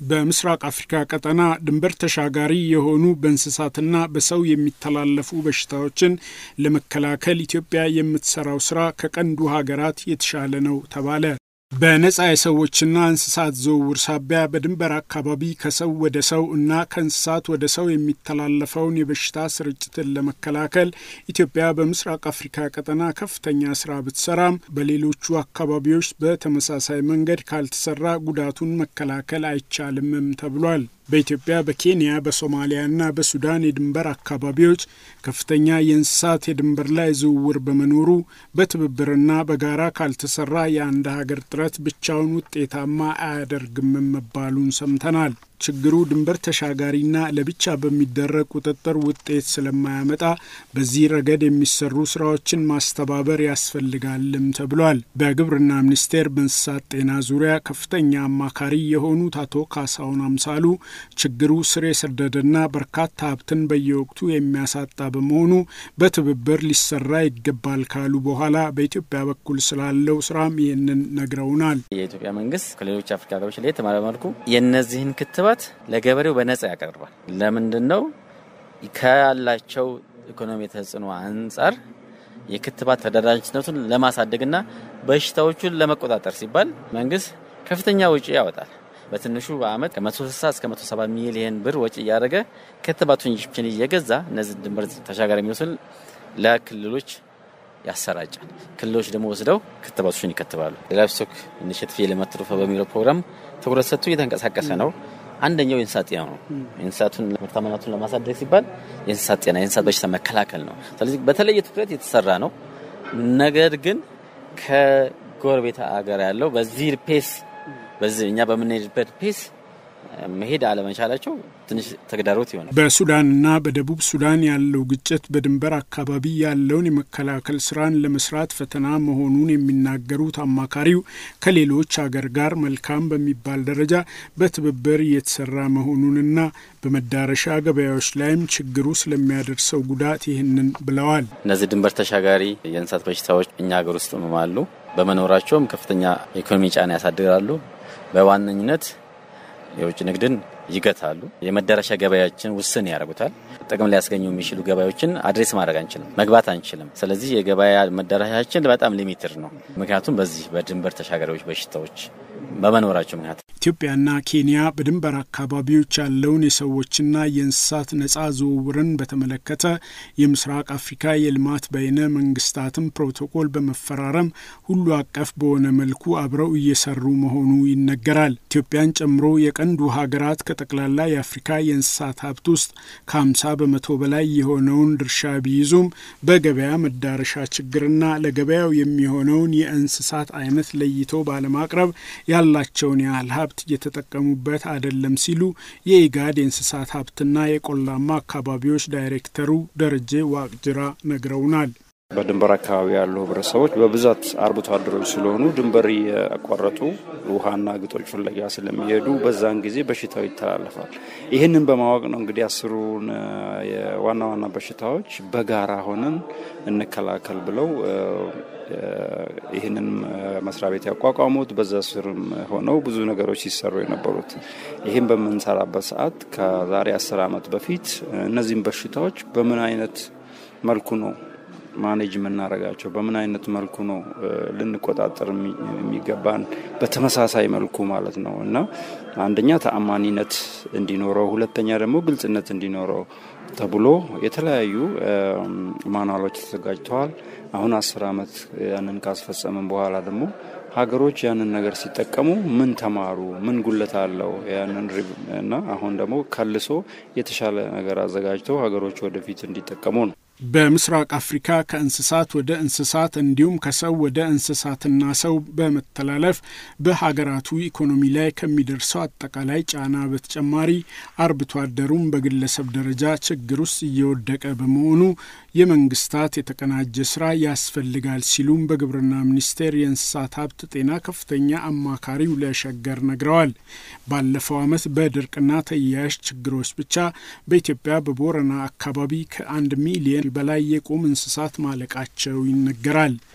በምስራቅ አፍሪካ ቀጠና ድንበር ተሻጋሪ የሆኑ በእንስሳትና በሰው የሚተላለፉ በሽታዎችን ለመከላከል ኢትዮጵያ የምትሰራው ስራ ከቀንዱ ሀገራት የተሻለ ነው ተባለ። በነጻ የሰዎችና እንስሳት ዝውውር ሳቢያ በድንበር አካባቢ ከሰው ወደ ሰው እና ከእንስሳት ወደ ሰው የሚተላለፈውን የበሽታ ስርጭትን ለመከላከል ኢትዮጵያ በምስራቅ አፍሪካ ቀጠና ከፍተኛ ስራ ብትሰራም በሌሎቹ አካባቢዎች በተመሳሳይ መንገድ ካልተሰራ ጉዳቱን መከላከል አይቻልምም ተብሏል። በኢትዮጵያ በኬንያ በሶማሊያና በሱዳን የድንበር አካባቢዎች ከፍተኛ የእንስሳት የድንበር ላይ ዝውውር በመኖሩ በትብብርና በጋራ ካልተሰራ የአንድ ሀገር ጥረት ብቻውን ውጤታማ አያደርግም መባሉን ሰምተናል። ችግሩ ድንበር ተሻጋሪና ለብቻ በሚደረግ ቁጥጥር ውጤት ስለማያመጣ በዚህ ረገድ የሚሰሩ ስራዎችን ማስተባበር ያስፈልጋልም ተብሏል። በግብርና ሚኒስቴር በእንስሳት ጤና ዙሪያ ከፍተኛ አማካሪ የሆኑት አቶ ካሳሁን አምሳሉ ችግሩ ስር የሰደደና በርካታ ሀብትን በየወቅቱ የሚያሳጣ በመሆኑ በትብብር ሊሰራ ይገባል ካሉ በኋላ በኢትዮጵያ በኩል ስላለው ስራም ይህንን ነግረውናል። የኢትዮጵያ መንግስት ከሌሎች አፍሪካ ሀገሮች ለየት ባለ መልኩ የእነዚህን ክትባት ለገበሬው በነጻ ያቀርባል። ለምንድን ነው? ካላቸው ኢኮኖሚ ተጽዕኖ አንጻር የክትባት ተደራጅነቱን ለማሳደግና በሽታዎቹን ለመቆጣጠር ሲባል መንግስት ከፍተኛ ውጪ ያወጣል። በትንሹ በአመት ከ160 እስከ 170 ሚሊየን ብር ወጪ እያደረገ ክትባቱን ኢንጀክሽን እየገዛ እነዚህ ድንበር ተሻጋሪ የሚወስን ለክልሎች ያሰራጫል። ክልሎች ደግሞ ወስደው ክትባቶችን ይከትባሉ። ላይቭስቶክ ኢኒሼቲቭ የልማት ትሩፋ በሚለው ፕሮግራም ትኩረት ሰጥቶ እየተንቀሳቀሰ ነው። አንደኛው የእንስሳት ጤና ነው። የእንስሳቱን ምርታማነቱን ለማሳደግ ሲባል የእንስሳት ጤና፣ የእንስሳት በሽታ መከላከል ነው። ስለዚህ በተለየ ትኩረት የተሰራ ነው። ነገር ግን ከጎረቤት አገር ያለው በዚህ ፔስ በዚህ እኛ በምንሄድበት ፔስ መሄድ አለመቻላቸው ትንሽ ተግዳሮት ይሆናል። በሱዳንና በደቡብ ሱዳን ያለው ግጭት በድንበር አካባቢ ያለውን የመከላከል ስራን ለመስራት ፈተና መሆኑን የሚናገሩት አማካሪው ከሌሎች ሀገር ጋር መልካም በሚባል ደረጃ በትብብር እየተሰራ መሆኑንና በመዳረሻ ገበያዎች ላይም ችግሩ ስለሚያደርሰው ጉዳት ይህንን ብለዋል። እነዚህ ድንበር ተሻጋሪ የእንስሳት በሽታዎች እኛ ሀገር ውስጥ አሉ። በመኖራቸውም ከፍተኛ ኢኮኖሚ ጫና ያሳድራሉ። በዋነኝነት የውጭ ንግድን ይገታሉ። የመዳረሻ ገበያችን ውስን ያደርጉታል። ጥቅም ሊያስገኙ የሚችሉ ገበያዎችን አድሬስ ማድረግ አንችልም፣ መግባት አንችልም። ስለዚህ የገበያ መዳረሻችን በጣም ሊሚትድ ነው። ምክንያቱም በዚህ በድንበር ተሻጋሪዎች በሽታዎች በመኖራቸው ምክንያት ኢትዮጵያና ኬንያ በድንበር አካባቢዎች ያለውን የሰዎችና የእንስሳት ነጻ ዝውውርን በተመለከተ የምስራቅ አፍሪካ የልማት በይነ መንግስታትን ፕሮቶኮል በመፈራረም ሁሉ አቀፍ በሆነ መልኩ አብረው እየሰሩ መሆኑ ይነገራል። ኢትዮጵያን ጨምሮ የቀንዱ ሀገራት ከጠቅላላ የአፍሪካ የእንስሳት ሀብት ውስጥ ከ50 በመቶ በላይ የሆነውን ድርሻ ቢይዙም በገበያ መዳረሻ ችግርና ለገበያው የሚሆነውን የእንስሳት አይነት ለይቶ ባለማቅረብ ያላቸውን ያህል ሀብት እየተጠቀሙበት አይደለም ሲሉ የኢጋድ የእንስሳት ሀብትና የቆላማ አካባቢዎች ዳይሬክተሩ ደረጀ ዋቅጅራ ነግረውናል። በድንበር አካባቢ ያሉ ህብረተሰቦች በብዛት አርብቶ አደሮች ስለሆኑ ድንበር እያቋረጡ ውሃና ግጦች ፍለጋ ስለሚሄዱ በዛን ጊዜ በሽታው ይተላለፋል። ይህንን በማወቅ ነው እንግዲህ አስሩን የዋና ዋና በሽታዎች በጋራ ሆነን እንከላከል ብለው ይህንን መስሪያ ቤት ያቋቋሙት በዛ ስርም ሆነው ብዙ ነገሮች ሲሰሩ የነበሩት። ይህም በምንሰራበት ሰዓት ከዛሬ አስር ዓመት በፊት እነዚህም በሽታዎች በምን አይነት መልኩ ነው ማኔጅ የምናደርጋቸው በምን አይነት መልኩ ነው ልንቆጣጠር የሚገባን በተመሳሳይ መልኩ ማለት ነው እና አንደኛ ተአማኒነት እንዲኖረው፣ ሁለተኛ ደግሞ ግልጽነት እንዲኖረው ተብሎ የተለያዩ ማኑዋሎች ተዘጋጅተዋል። አሁን አስር ዓመት ያንን ካስፈጸምን በኋላ ደግሞ ሀገሮች ያንን ነገር ሲጠቀሙ ምን ተማሩ፣ ምን ጉለት አለው ያንን እና አሁን ደግሞ ከልሶ የተሻለ ነገር አዘጋጅተው ሀገሮች ወደፊት እንዲጠቀሙ ነው። በምስራቅ አፍሪካ ከእንስሳት ወደ እንስሳት እንዲሁም ከሰው ወደ እንስሳትና ሰው በመተላለፍ በሀገራቱ ኢኮኖሚ ላይ ከሚደርሰው አጠቃላይ ጫና በተጨማሪ አርብቶ አደሩም በግለሰብ ደረጃ ችግር ውስጥ እየወደቀ በመሆኑ የመንግስታት የተቀናጀ ስራ ያስፈልጋል ሲሉም በግብርና ሚኒስቴር የእንስሳት ሀብት ጤና ከፍተኛ አማካሪው ለሸገር ነግረዋል። ባለፈው ዓመት በድርቅና ተያያዥ ችግሮች ብቻ በኢትዮጵያ በቦረና አካባቢ ከአንድ ሚሊየን በላይ የቁም እንስሳት ማለቃቸው ይነገራል።